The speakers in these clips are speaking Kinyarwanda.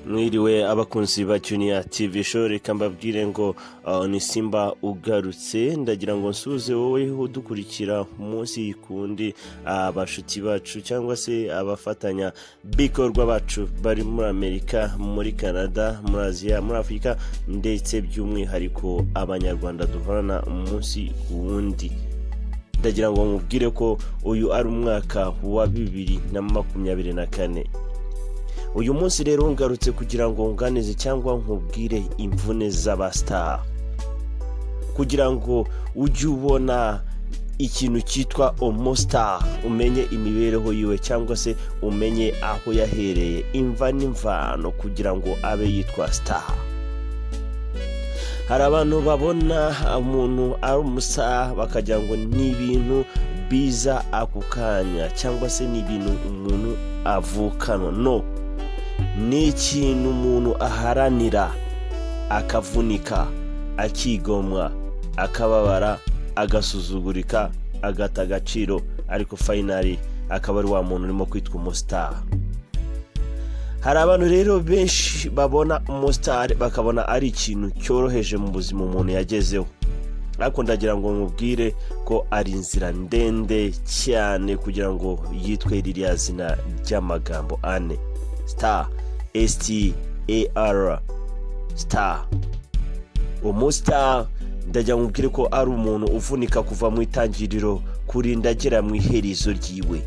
mwiriwe abakunzi ba juniya tv show reka mbabwire ngo uh, ni simba ugarutse ndagira ngo nsuze wowe udukurikira umunsi kundi abashuti bacu cyangwa se abafatanya bikorwa bacu bari muri amerika muri canada muri aziya muri afurika ndetse by'umwihariko abanyarwanda duhorana umunsi ku wundi ndagira ngo mubwire ko uyu ari umwaka wa bibiri na makumyabiri na kane uyu munsi rero ngarutse kugira ngo nganize cyangwa nkubwire imvune z'abasitari kugira ngo ujye ubona ikintu cyitwa omusitari umenye imibereho yiwe cyangwa se umenye aho yahereye imva n'imvano kugira ngo abe yitwa sitari hari abantu babona umuntu ari umusaha bakagira ngo ni ibintu biza ako kanya cyangwa se ni ibintu umuntu avukana no ni ikintu umuntu aharanira akavunika akigomwa akababara agasuzugurika agata agaciro ariko fayinari akaba ari wa muntu urimo kwitwa umusitari hari abantu rero benshi babona umusitari bakabona ari ikintu cyoroheje mu buzima umuntu yagezeho ariko ndagira ngo mubwire ko ari inzira ndende cyane kugira ngo yitwe ririya zina ry'amagambo ane star star star umusitari ndagira ngo mubwire ko ari umuntu uvunika kuva mu itangiriro kurinda agera mu iherezo ryiwe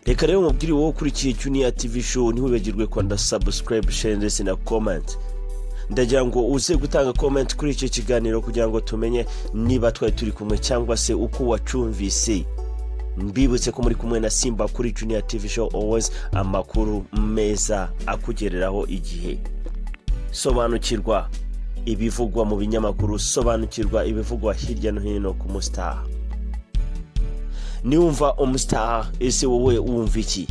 reka rero mubwire wowe ukurikiye juniya tv show ntiwibagirwe kwanda sabusikarayibu share ndetse na komenti ndagira ngo uze gutanga komenti kuri icyo kiganiro kugira ngo tumenye niba twari turi kumwe cyangwa se uko wacumvise mbibutse ko muri kumwe na simba kuri juniya tv show always amakuru meza akugereraho igihe sobanukirwa ibivugwa mu binyamakuru sobanukirwa ibivugwa hirya no hino ku musitari niwumva umusitari ese wowe wumva iki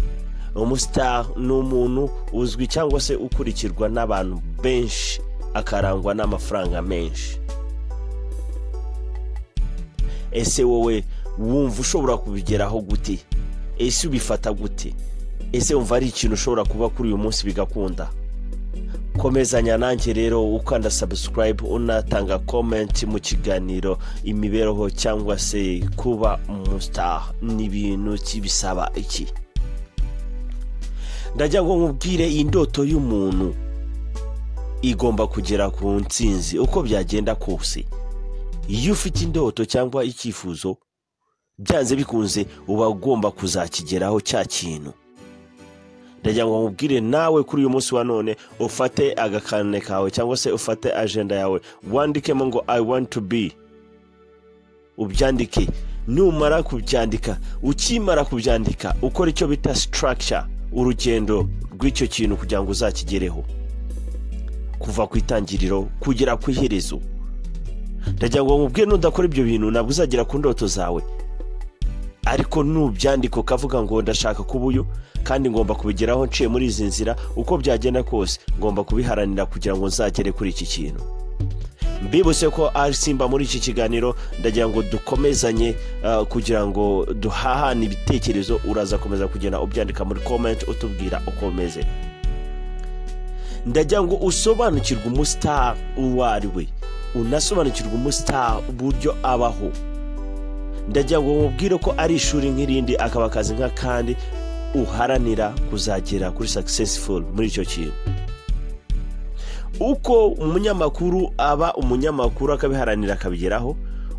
umusitari ni umuntu uzwi cyangwa se ukurikirwa n'abantu benshi akarangwa n'amafaranga menshi ese wowe wumva ushobora kubigeraho gute ese ubifata gute ese wumva ari ikintu ushobora kuba kuri uyu munsi bigakunda komezanya nanjye rero ukanda sabusikarayibu unatanga komenti mu kiganiro imibereho cyangwa se kuba umusitari n'ibintu kibisaba iki ndagira ngo nkubwire iyi ndoto y'umuntu igomba kugera ku nsinzi uko byagenda kose iyo ufite indoto cyangwa icyifuzo byanze bikunze uba ugomba kuzakigeraho cya kintu ndagira ngo nkubwire nawe kuri uyu munsi wa none ufate agakane kawe cyangwa se ufate ajenda yawe wandikemo ngo i want to be ubyandike numara kubyandika ukimara kubyandika ukora icyo bita structure urugendo rw'icyo kintu kugira ngo uzakigereho kuva ku itangiriro kugera ku iherezo ndagira ngo nkubwire nudakora ibyo bintu ntabwo uzagera ku ndoto zawe ariko nubyandika ukavuga ngo ndashaka kuba uyu kandi ngomba kubigeraho nciye muri izi nzira uko byagenda kose ngomba kubiharanira kugira ngo nzagere kuri iki kintu mbibutse ko ari simba muri iki kiganiro ndagira ngo dukomezanye kugira ngo duhahane ibitekerezo uraza komeza kugenda ubyandika muri komenti utubwira uko umeze ndagira ngo usobanukirwe umusitari uwo ari we unasobanukirwe umusitari uburyo abaho ndagira ngo mubwire ko ari ishuri nk'irindi akaba akazi nk'akandi uharanira kuzagera kuri successful muri icyo kintu uko umunyamakuru aba umunyamakuru akabiharanira akabigeraho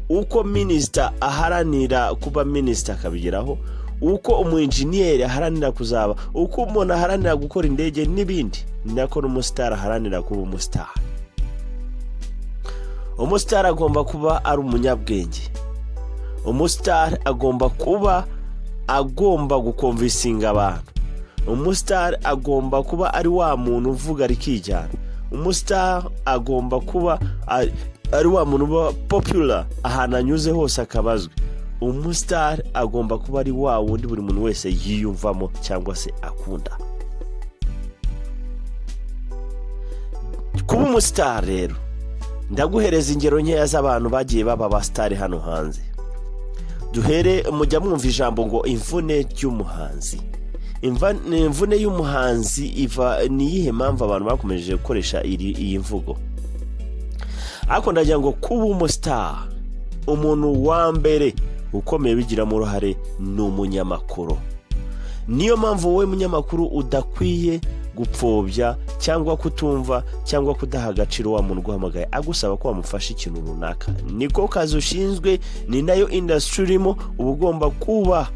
uko minisita aharanira kuba minisita akabigeraho uko umwenjeniyeri aharanira kuzaba uko umuntu aharanira gukora indege n'ibindi ni nako n'umusitari aharanira kuba umusitari umusitari agomba kuba ari umunyabwenge umusitari agomba kuba agomba gukomvisinga abantu umusitari agomba kuba ari wa muntu uvuga rikijyana umusitari agomba kuba ari wa muntu uba popula ahantu anyuze hose akaba azwi umusitari agomba kuba ari wa wundi buri muntu wese yiyumvamo cyangwa se akunda kuba umusitari rero ndaguhereza ingero nkeya z'abantu bagiye baba abasitari hano hanze duhere mujya mwumva ijambo ngo imvune ry'umuhanzi imva- imvune y'umuhanzi iva ni iyihe mpamvu abantu bakomeje gukoresha iri- iyi mvugo ariko ndagira ngo kuba umusitari umuntu wa mbere ukomeye bigiramo uruhare ni umunyamakuru niyo mpamvu wowe munyamakuru udakwiye gupfobya cyangwa kutumva cyangwa kudaha agaciro wa muntu uguhamagaye agusaba ko wamufasha ikintu runaka niko kazi ushinzwe ni nayo indasitiri urimo uba ugomba kuba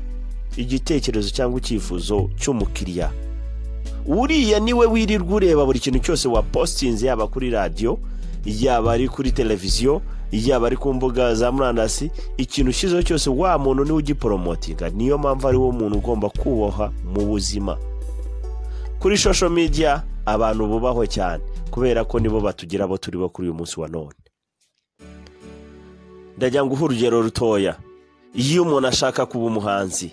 igitekerezo cyangwa icyifuzo cy'umukiriya uriya niwe wirirwa ureba buri kintu cyose wapositinze yaba kuri radiyo yaba ari kuri televiziyo yaba ari ku mbuga za murandasi ikintu ushyizeho cyose wa muntu niwe ugiporomotinga niyo mpamvu ari wo muntu ugomba kuboha mu buzima kuri shosho media abantu bubahwe cyane kubera ko nibo batugira abo turi bo kuri uyu munsi wa none ndagira ngo uhe urugero rutoya iyo umuntu ashaka kuba umuhanzi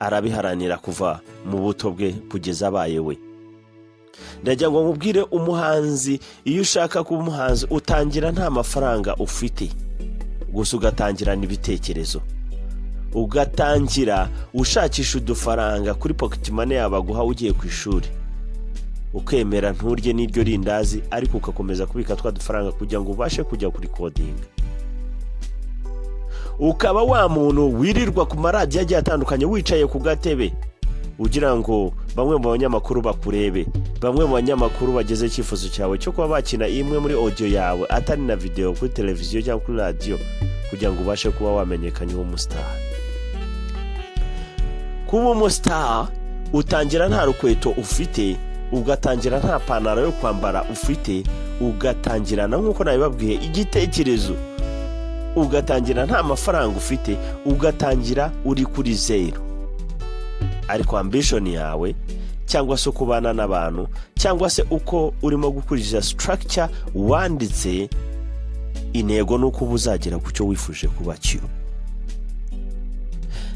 arabiharanira kuva mu buto bwe kugeza abaye we ndagira ngo nkubwire umuhanzi iyo ushaka kuba umuhanzi utangira nta mafaranga ufite gusa ugatangirana ibitekerezo ugatangira ushakisha udufaranga kuri pocket money yawe baguha ugiye ku ishuri ukemera nturye n'iryo rindazi ariko ugakomeza kubika twa dufaranga kugira ngo ubashe kujya kuri kodinga ukaba wa muntu wirirwa ku maradiyo agiye atandukanye wicaye ku gatebe ugira ngo bamwe mu banyamakuru bakurebe bamwe mu banyamakuru bageze icyifuzo cyawe cyo kuba bakina imwe muri audio yawe atari na videwo kuri televiziyo cyangwa kuri radiyo kugira ngo ubashe kuba wamenyekana ube umusitari kuba umusitari utangira nta rukweto ufite ugatangira nta panaro yo kwambara ufite ugatangirana nk'uko nabibabwiye igitekerezo ugatangira nta mafaranga ufite ugatangira uri kuri zeru ariko ambishoni yawe cyangwa se uko ubana n'abantu cyangwa se uko urimo gukurikiza sitarakica wanditse intego ni uko uba uzagera ku cyo wifuje kuba cyo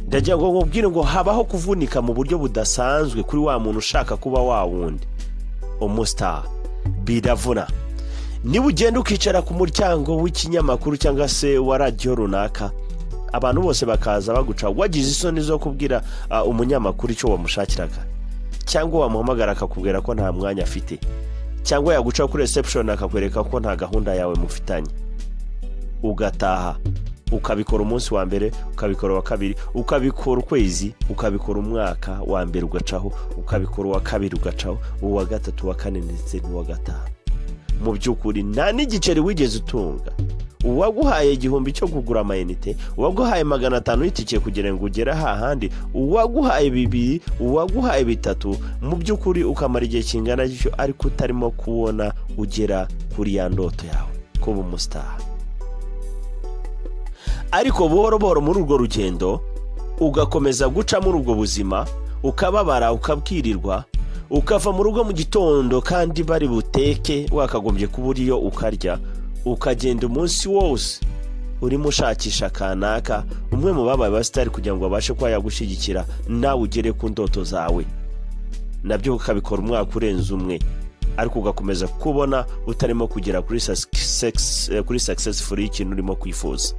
ndagira ngo nkubwire ngo habaho kuvunika mu buryo budasanzwe kuri wa muntu ushaka kuba wa wundi umusitari biravuna niba ugenda ukicara ku muryango w'ikinyamakuru cyangwa se wa radiyo runaka abantu bose bakaza baguca wagize isoni zo kubwira ah, umunyamakuru icyo wamushakiraga cyangwa wamuhamagara akakubwira ko nta mwanya afite cyangwa yaguca kuri reception akakwereka ko nta gahunda yawe mufitanye ugataha ukabikora umunsi wa mbere ukabikora uwa kabiri ukabikora ukwezi ukabikora umwaka wa mbere ugacaho ukabikora uwa kabiri ugacaho uwa gatatu uwa kane ndetse n'uwa gatanu mu by'ukuri nta n'igiceri wigeze utunga uwaguhaye igihumbi cyo kugura amayinite uwaguhaye magana atanu y'itike kugira ngo ugere hahandi uwaguhaye bibiri uwaguhaye bitatu mu by'ukuri ukamara igihe kingana gityo ariko utarimo kubona ugera kuri ya ndoto yawe kuba umusitari ariko buhoro buhoro muri urwo rugendo ugakomeza guca muri ubwo buzima ukababara ukabwirirwa ukava mu rugo mu gitondo kandi bari buteke wakagombye kuba uriyo ukarya ukagenda umunsi wose urimo ushakisha kanaka umwe mu babaye abasitari kugira ngo babashe kuba yagushyigikira nawe ugere ku ndoto zawe nabyo ukabikora umwaka urenze umwe ariko ugakomeza kubona utarimo kugera kuri sasi- eh, kuri sakisesifuri y'ikintu urimo kwifuza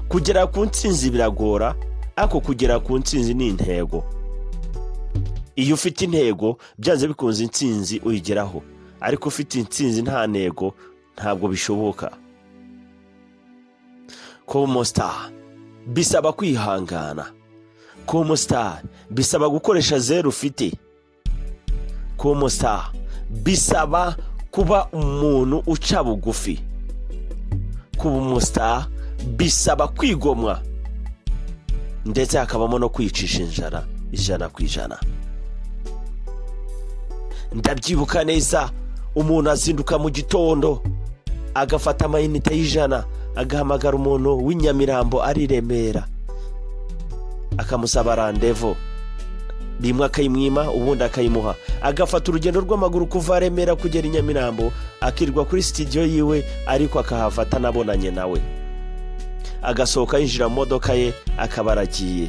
kugera ku ntsinzi biragora ariko kugera ku ntsinzi ni intego iyo ufite intego byanze bikunze intsinzi uyigeraho ariko ufite intsinzi nta ntego ntabwo bishoboka kuba umusitari bisaba kwihangana kuba umusitari bisaba gukoresha zeru ufite kuba umusitari bisaba kuba umuntu uca bugufi kuba umusitari bisaba kwigomwa ndetse hakabamo no kwicisha inzara ijana ku ijana ndabyibuka neza umuntu azinduka mu gitondo agafata amayinite y'ijana agahamagara umuntu w'inyamirambo ari i remera akamusaba randevo rimwe akayimwima ubundi akayimuha agafata urugendo rw'amaguru kuva remera kugera i nyamirambo akirirwa kuri sitidiyo yiwe ariko akahafata anabonanye nawe agasohoka yinjira mu modoka ye akaba aragiye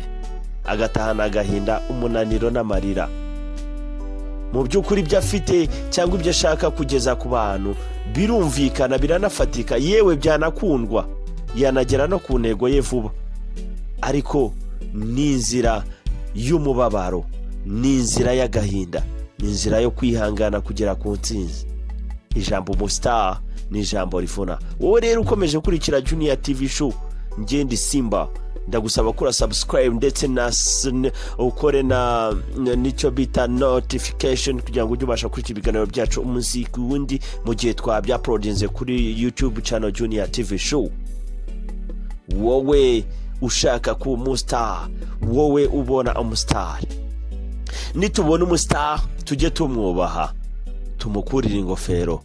agatahana agahinda umunaniro n'amarira mu by'ukuri ibyo afite cyangwa ibyo ashaka kugeza ku bantu birumvikana biranafatika yewe byanakundwa yanagera no ku ntego ye vuba ariko ni inzira y'umubabaro ni inzira y'agahinda ni inzira yo kwihangana kugera ku nsinzi ijambo umusitari ni ijambo rivuna wowe rero ukomeje ukurikira juniya tivi shu ngende simba ndagusaba kura sabusikarayibu ndetse na ukore na n'icyo bita notifikasheni kugira ngo ujye ubasha kurikira ibiganiro byacu umunsi ku wundi mu gihe twabyaporodinze kuri yutube cano juniya tivi shu wowe ushaka kuba umusitari wowe ubona umusitari nitubona umusitari tujye tumwubaha tumukurire ingofero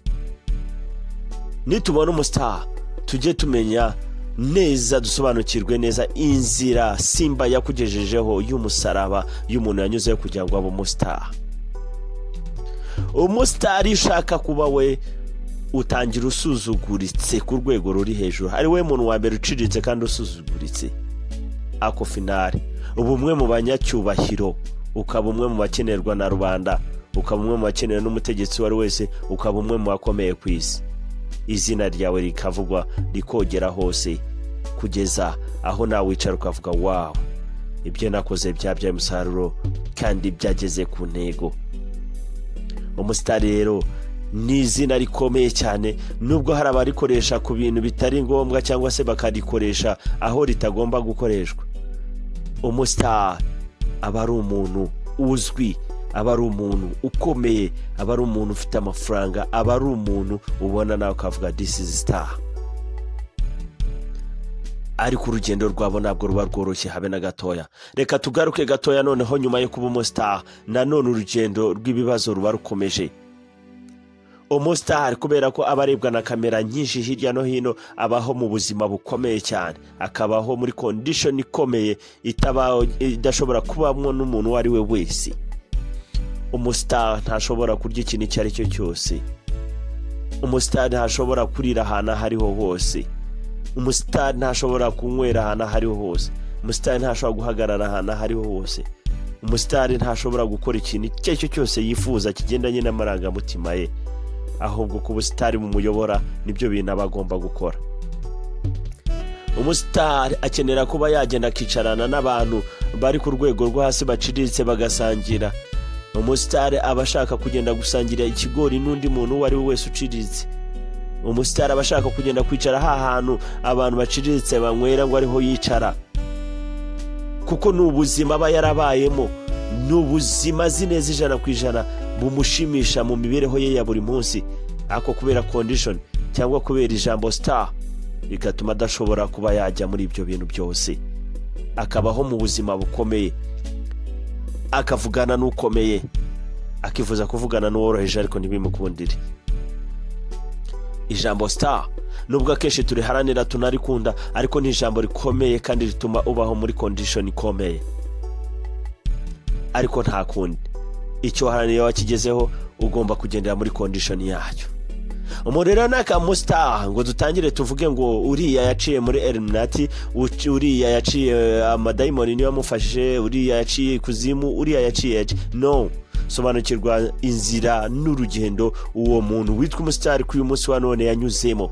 nitubona umusitari tujye tumenya neza dusobanukirwe neza inzira simba yakugejejeho y'umusaraba y'umuntu yanyuzeho kugira ngo abe umusitari umusitari ushaka kuba we utangira usuzuguritse ku rwego ruri hejuru ari we muntu wa mbere uciriritse kandi usuzuguritse ako finari uba umwe mu banyacyubahiro ukaba umwe mu bakenerwa na rubanda ukaba umwe mu bakenewe n'umutegetsi uwo ari wese ukaba umwe mu bakomeye ku isi izina ryawe rikavugwa rikogera hose kugeza aho nawe wicara ukavuga wawu ibyo nakoze byabyaye umusaruro kandi byageze ku ntego umusitari rero ni izina rikomeye cyane nubwo hari abarikoresha ku bintu bitari ngombwa cyangwa se bakarikoresha aho ritagomba gukoreshwa umusitari aba ari umuntu uzwi aba ari umuntu ukomeye aba ari umuntu ufite amafaranga aba ari umuntu ubona nawe ukavuga disi star ariko urugendo rwabo ntabwo ruba rworoshye habe na gatoya reka tugaruke gatoya noneho nyuma yo kuba umusitari nanone urugendo rw'ibibazo ruba rukomeje umusitari kubera ko aba arebwa na kamera nyinshi hirya no hino abaho mu buzima bukomeye cyane akabaho muri kondishoni ikomeye idashobora kubamo n'umuntu uwo ari we wese umusitari ntashobora kurya ikintu icyo ari cyo cyose umusitari ntashobora kurira ahantu aho ariho hose umusitari ntashobora kunywera ahantu aho ariho hose umusitari ntashobora guhagarara ahantu aho ariho hose umusitari ntashobora gukora ikintu icyo ari cyo cyose yifuza kigendanye n'amarangamutima ye ahubwo ku busitari bumuyobora nibyo bintu aba agomba gukora umusitari akenera kuba yagenda akicarana n'abantu bari ku rwego rwo hasi baciriritse bagasangira umusitari aba ashaka kugenda gusangira ikigori n'undi muntu uwo ari we wese uciriritse umusitari aba ashaka kugenda kwicara hantu abantu baciriritse banywera ngo ariho yicara kuko ni ubuzima aba yarabayemo ni ubuzima azi neza ijana ku ijana bumushimisha mu mibereho ye ya buri munsi ako kubera kondishoni cyangwa kubera ijambo sitari bigatuma adashobora kuba yajya muri ibyo bintu byose akabaho mu buzima bukomeye akavugana n'ukomeye akifuza kuvugana n'uworoheje ariko ntibimukundire ijambo sitari nubwo akenshi turiharanira tunarikunda ariko ni ijambo rikomeye kandi rituma ubaho muri kondishoni ikomeye ariko nta kundi icyo waharaniye wakigezeho ugomba kugendera muri kondishoni yayo umuriro ni akamusitari ngo dutangire tuvuge ngo uriya yaciye muri eliminati uriya yaciye amadayimoni niyo amufashe uriya yaciye ikuzimu uriya yaciye no sobanukirwa inzira n'urugendo uwo muntu witwa umusitari kuri uyu munsi wa none yanyuzemo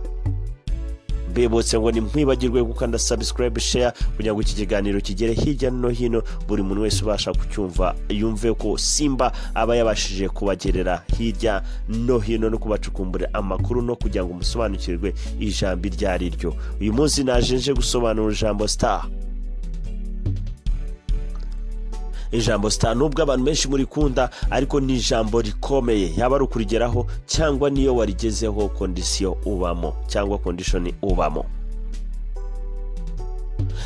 mbebutse ngo ntimwibagirwe gukanda sabusikarayibu sheya kugira ngo iki kiganiro kigere hirya no hino buri muntu wese ubasha kucyumva yumve ko simba aba yabashije kubagerera hirya no hino no kubacukumbura amakuru no kugira ngo musobanukirwe ijambo iryo ari ryo uyu munsi naje nje gusobanura ijambo sitari ijambo sitari nubwo abantu benshi murikunda ariko ni ijambo rikomeye yaba ari ukurigeraho cyangwa niyo warigezeho kondisiyo ubamo cyangwa kondishoni ubamo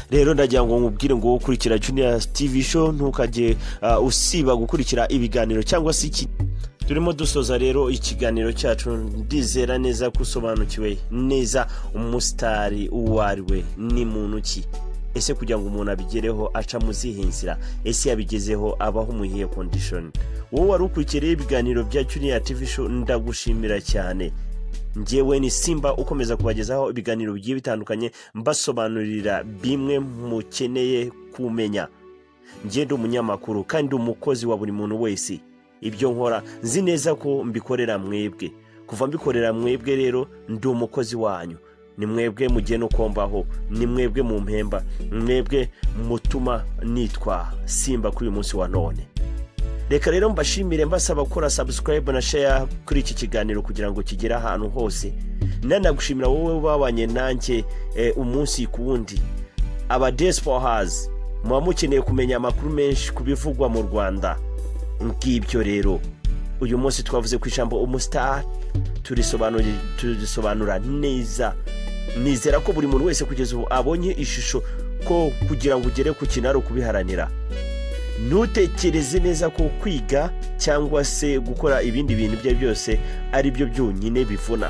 rero ndagira ngo nkubwire ngo ukurikira juniya tivi show ntukajye usiba gukurikira ibiganiro cyangwa se iki turimo dusoza rero ikiganiro cyacu ndizera neza ko usobanukiwe neza umusitari uwo ari we ni muntu ki ese kugira ngo umuntu abigereho aca mu zihe nzira ese yabigezeho abaho umuhiye kondishoni wowe wari ukurikiriye ibiganiro bya juniya tivi show ndagushimira cyane ngewe ni simba ukomeza kubagezaho ibiganiro bigiye bitandukanye mbasobanurira bimwe mukeneye kumenya ngende umunyamakuru kandi umukozi wa buri muntu wese ibyo nkora nzi neza ko mbikorera mwebwe kuva mbikorera mwebwe rero ndi umukozi wanyu ni mwebwe mugena uko mbaho ni mwebwe mu mpemba mwebwe mutuma nitwa simba kuri uyu munsi wa none reka rero mbashimire mbasaba gukora sabusikarayibu na sheya kuri iki kiganiro kugira ngo kigere ahantu hose nanagushimira wowe ubabanye nanjye umunsi ku wundi aba desipohazi muba mukeneye kumenya amakuru menshi ku bivugwa mu rwanda ngibyo rero uyu munsi twavuze ku ijambo umusitari turisobanura neza nizera ko buri muntu wese kugeza ubu abonye ishusho ko kugira ngo ugere ku kintu ari ukubiharanira ntutekereze neza ko kwiga cyangwa se gukora ibindi bintu ibyo ari byose ari byo byonyine bivuna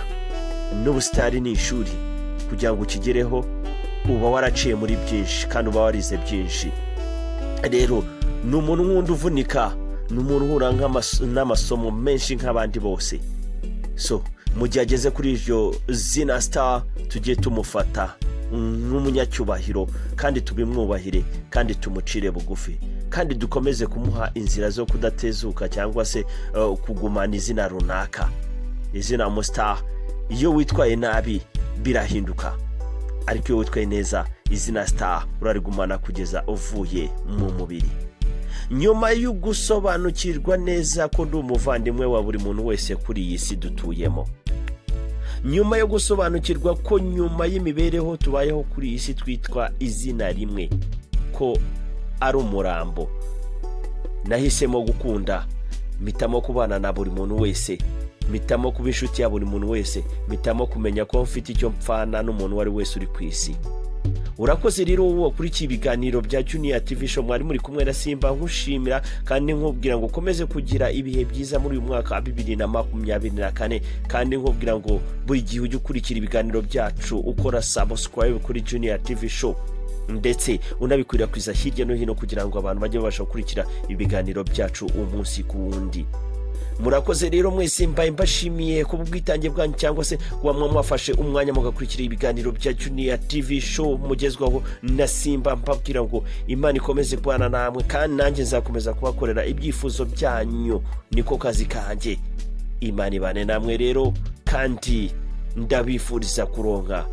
n'ubusitari ni ishuri kugira ngo ukigereho uba waraciye muri byinshi kandi uba warize byinshi rero ni umuntu nk'undi uvunika ni umuntu uhura n'amasomo menshi nk'abandi bose so mu gihe ageze kuri iryo zina star tujye tumufata nk'umunyacyubahiro kandi tubimwubahire kandi tumucire bugufi kandi dukomeze kumuha inzira zo kudatezuka cyangwa se kugumana izina runaka izina musitari iyo witwaye nabi birahinduka ariko iyo witwaye neza izina sitari urarigumana kugeza uvuye mu mubiri nyuma yo gusobanukirwa neza ko ndi umuvandimwe wa buri muntu wese kuri iyi si dutuyemo nyuma yo gusobanukirwa ko nyuma y'imibereho tubayeho kuri iyi si twitwa izina rimwe ko ari umurambo nahisemo gukunda mitamo kubana na buri muntu wese mitamo kuba inshuti ya buri muntu wese mitamo kumenya ko mfite icyo mpfana n'umuntu uwo ari wese uri ku isi urakoze rero wowe wakurikiye ibiganiro bya juniya TV show mwari muri kumwe na simba nkushimira kandi nkubwira ngo ukomeze kugira ibihe byiza muri uyu mwaka wa bibiri na makumyabiri na kane kandi nkubwira ngo buri gihe ujye ukurikira ibiganiro byacu ukora sabusikarayibu kuri juniya TV show ndetse unabikwirakwiza hirya no hino kugira ngo abantu bajye babasha gukurikira ibiganiro byacu umunsi ku wundi murakoze rero mwese mbaye mbashimiye ku bwitange bwanyu cyangwa se kuba mwafashe umwanya mugakurikira ibiganiro bya juniya TV show mugezwaho na simba mbabwira ngo imana ikomeze kubana namwe kandi nanjye nzakomeza kubakorera ibyifuzo byanyu niko kazi kanjye imana ibane namwe rero kandi ndabifuriza kuronka